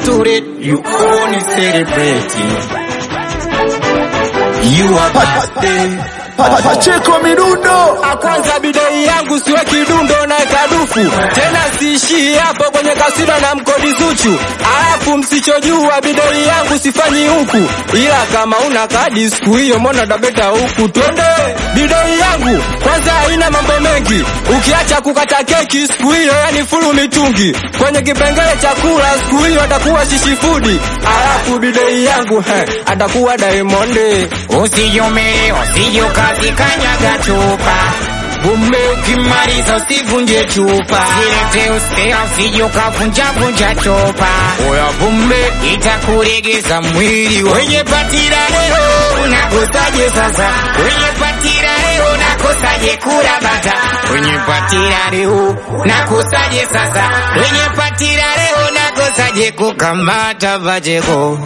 to it, you only celebrating. You are birthday. Pa- Pacheko midundo Kwanza bidei yangu siwe kidundo na kadufu tena, siishii hapo kwenye kasino na mkodi Zuchu. Alafu msichojua bidei yangu sifanyi huku, ila kama una kadi siku hiyo mbona dabeta huku. Twende bidei yangu kwanza haina mambo mengi, ukiacha kukata keki siku hiyo, yani fulu mitungi kwenye kipengele chakula siku hiyo atakuwa shishifudi. Alafu bidei yangu he, atakuwa Diamond. Usiyume, usiyukazikanyaga chupa Bume ukimaliza usivunje chupa Silete uspea, usiyukavunjavunja chupa Oya bume Itakulegeza mwili wenye patira leo unakosaje sasa? Wenye patira leo nakosaje kula bata? Wenye patira leo nakosaje sasa? Wenye patira leo nakosaje kukamata vajeko?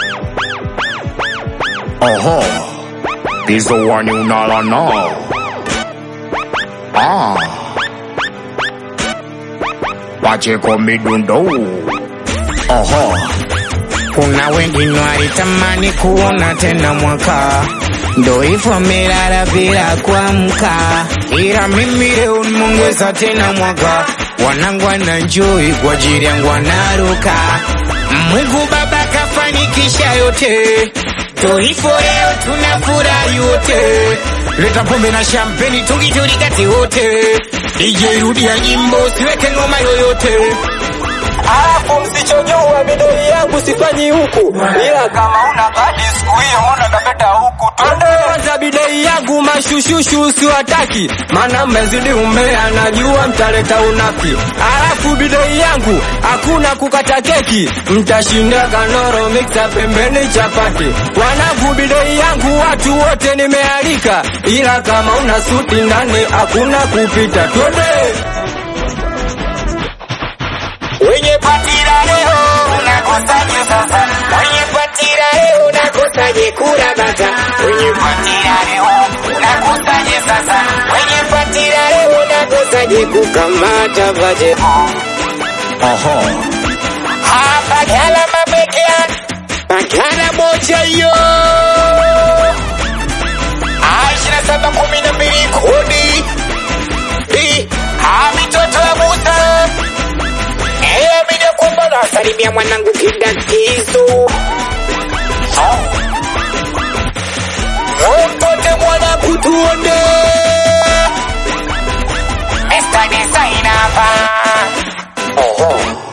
Oho, hizo wani unala nao. Ah, Pacheko midundo. Oho, Kuna wengine walitamani kuona tena mwaka, ndo hivyo amelala bila kuamka, ila mimi leo nimeongeza tena mwaka. Wanangu wananjoi kwa ajili yangu wanaruka, Mungu Baba kafanikisha yote, ndo hivyo leo tunafurahi wote. Leta pombe na champagne tungijulikati wote, DJ rudia nyimbo siweke ngoma yoyote. Alafu msichojua bidoi yangu sifanyi huku, ila kama una kadi siku hiyo mbona kapeta huku. Twende kwanza bidoi yangu mashushushu usiwataki, maana mmezidi umbea, najua mtaleta unafiki. Alafu bidoi yangu hakuna kukata keki, mtashinda kanoro mixa pembeni chapati. Wanangu bidoi yangu watu wote nimealika, ila kama una suti ndani hakuna kupita. Twende Wenye patira leo unakosaje sasa? Wenye patira leo unakosaje kula bata? Wenye patira leo unakosaje sasa? Wenye patira leo unakosaje kukamata vaje? oho, Hapa gala mabekea Bagala moja yo Aishina saba kumi na mbili kodi Bi Ha mitoto ya Musa Eh mida kwamba nasalimia mwanangu kidakizo Mtote mwanangu tuone Esta desainapa Oho